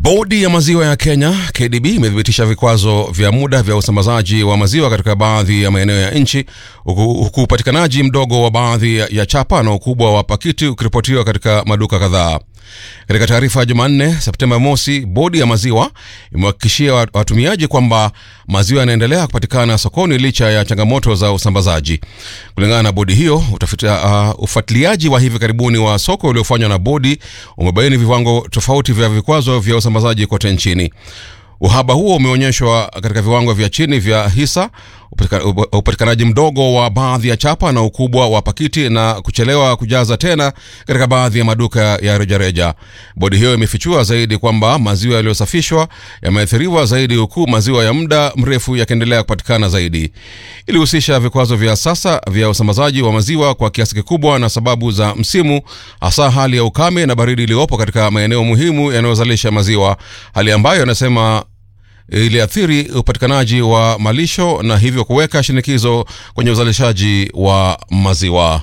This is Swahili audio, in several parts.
Bodi ya maziwa ya Kenya KDB imethibitisha vikwazo vya muda vya usambazaji wa maziwa katika baadhi ya maeneo ya nchi huku huku upatikanaji mdogo wa baadhi ya chapa na ukubwa wa pakiti ukiripotiwa katika maduka kadhaa. Katika taarifa ya Jumanne Septemba mosi, bodi ya maziwa imewahakikishia watumiaji kwamba maziwa yanaendelea kupatikana sokoni licha ya changamoto za usambazaji. Kulingana na bodi hiyo, uh, ufuatiliaji wa hivi karibuni wa soko uliofanywa na bodi umebaini viwango tofauti vya vikwazo vya usambazaji kote nchini. Uhaba huo umeonyeshwa katika viwango vya chini vya hisa, upatikanaji mdogo wa baadhi ya chapa na ukubwa wa pakiti na kuchelewa kujaza tena katika baadhi ya maduka ya rejareja. Bodi hiyo imefichua zaidi kwamba maziwa yaliyosafishwa yameathiriwa zaidi, huku maziwa ya muda mrefu yakiendelea kupatikana zaidi. Ilihusisha vikwazo vya sasa vya usambazaji wa maziwa kwa kiasi kikubwa na sababu za msimu, hasa hali ya ukame na baridi iliyopo katika maeneo muhimu yanayozalisha maziwa, hali ambayo anasema iliathiri upatikanaji wa malisho na hivyo kuweka shinikizo kwenye uzalishaji wa maziwa.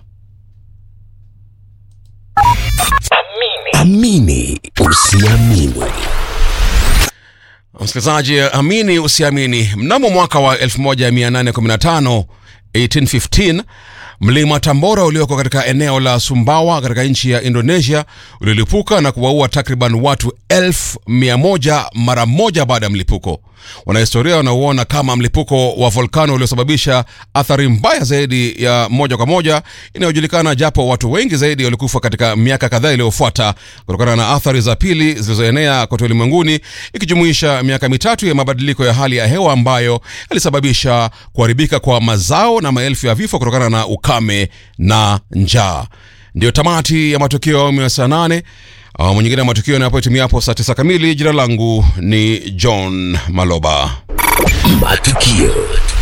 Amini usiamini. Msikilizaji, amini usiamini, mnamo mwaka wa 1815 1815 mlima Tambora ulioko katika eneo la Sumbawa katika nchi ya Indonesia ulilipuka na kuwaua takriban watu elfu mia moja mara moja baada ya mlipuko. Wanahistoria wanauona kama mlipuko wa volkano uliosababisha athari mbaya zaidi ya moja kwa moja inayojulikana, japo watu wengi zaidi walikufa katika miaka kadhaa iliyofuata kutokana na athari za pili zilizoenea kote ulimwenguni, ikijumuisha miaka mitatu ya mabadiliko ya hali ya hewa ambayo yalisababisha kuharibika kwa mazao na maelfu ya vifo kutokana na ukame na njaa. Ndiyo tamati ya matukio ya awamu ya saa nane. Awamu nyingine ya matukio yanapotimia hapo saa tisa kamili. Jina langu ni John Maloba. Matukio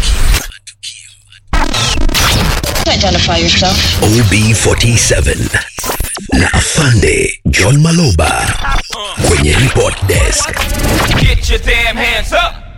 Identify yourself. OB47 na Afande John Maloba kwenye report desk. Get your damn hands up.